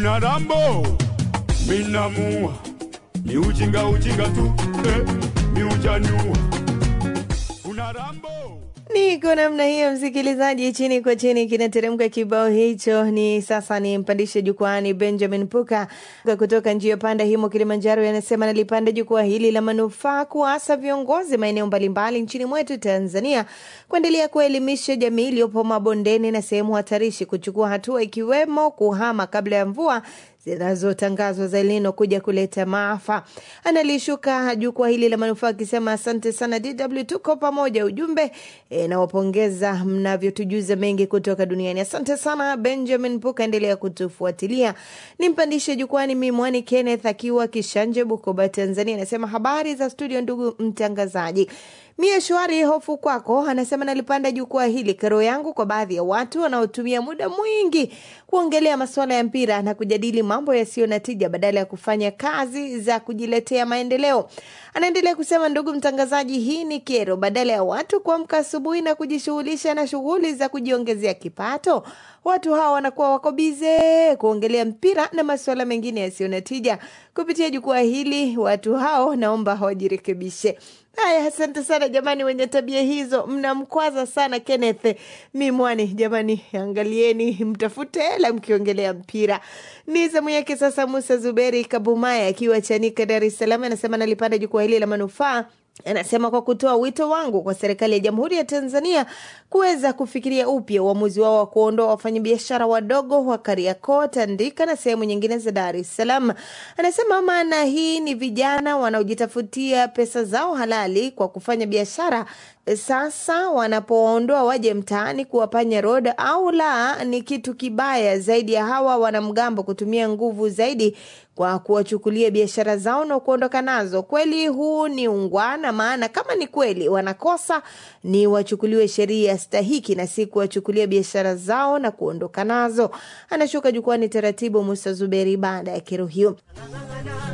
una rambo minamua ni ujinga ujinga tu eh, mi ujanua una rambo Niko namna hiyo, msikilizaji, chini kwa chini kinateremka kibao hicho. Ni sasa ni mpandishe jukwani Benjamin Puka kutoka njia panda himo Kilimanjaro, yanasema nalipanda jukwaa hili la manufaa kuasa viongozi maeneo mbalimbali nchini mwetu Tanzania kuendelea kuelimisha jamii iliyopo mabondeni na sehemu hatarishi kuchukua hatua ikiwemo kuhama kabla ya mvua zinazotangazwa za Elnino kuja kuleta maafa. Analishuka jukwaa hili la manufaa akisema asante sana DW, tuko pamoja. Ujumbe e, nawapongeza mnavyotujuza mengi kutoka duniani. Asante sana Benjamin Puka, endelea kutufuatilia. Nimpandishe jukwani Mimwani Kenneth akiwa Kishanje, Bukoba, Tanzania, anasema habari za studio, ndugu mtangazaji. Mie shwari, hofu kwako. Anasema nalipanda jukwaa hili, kero yangu kwa baadhi ya watu wanaotumia muda mwingi kuongelea masuala ya mpira na kujadili mambo yasiyo na tija badala ya kufanya kazi za kujiletea maendeleo. Anaendelea kusema, ndugu mtangazaji, hii ni kero. Badala ya watu kuamka asubuhi na kujishughulisha na shughuli za kujiongezea kipato, watu hawa wanakuwa wako bize kuongelea mpira na masuala mengine yasiyo na tija. Kupitia jukwaa hili, watu hao naomba wajirekebishe. Haya, asante sana jamani, wenye tabia hizo mnamkwaza sana Kenneth Mimwani. Jamani, angalieni, mtafute hela mkiongelea mpira. Ni zamu yake sasa. Musa Zuberi Kabumaya akiwa Chanika, Dar es Salaam, anasema nalipanda jukwaa hili la manufaa Anasema kwa kutoa wito wangu kwa serikali ya Jamhuri ya Tanzania kuweza kufikiria upya uamuzi wao wa kuondoa wafanyabiashara wadogo wa Kariakoo, Tandika na sehemu nyingine za Dar es Salaam. Anasema maana hii ni vijana wanaojitafutia pesa zao halali kwa kufanya biashara sasa wanapoondoa waje mtaani kuwapanya road au la, ni kitu kibaya zaidi ya hawa wanamgambo kutumia nguvu zaidi kwa kuwachukulia biashara zao na kuondoka nazo. Kweli huu ni ungwana, maana kama ni kweli wanakosa ni wachukuliwe sheria stahiki na si kuwachukulia biashara zao na kuondoka nazo. Anashuka jukwani taratibu Musa Zuberi baada ya kero hiyo.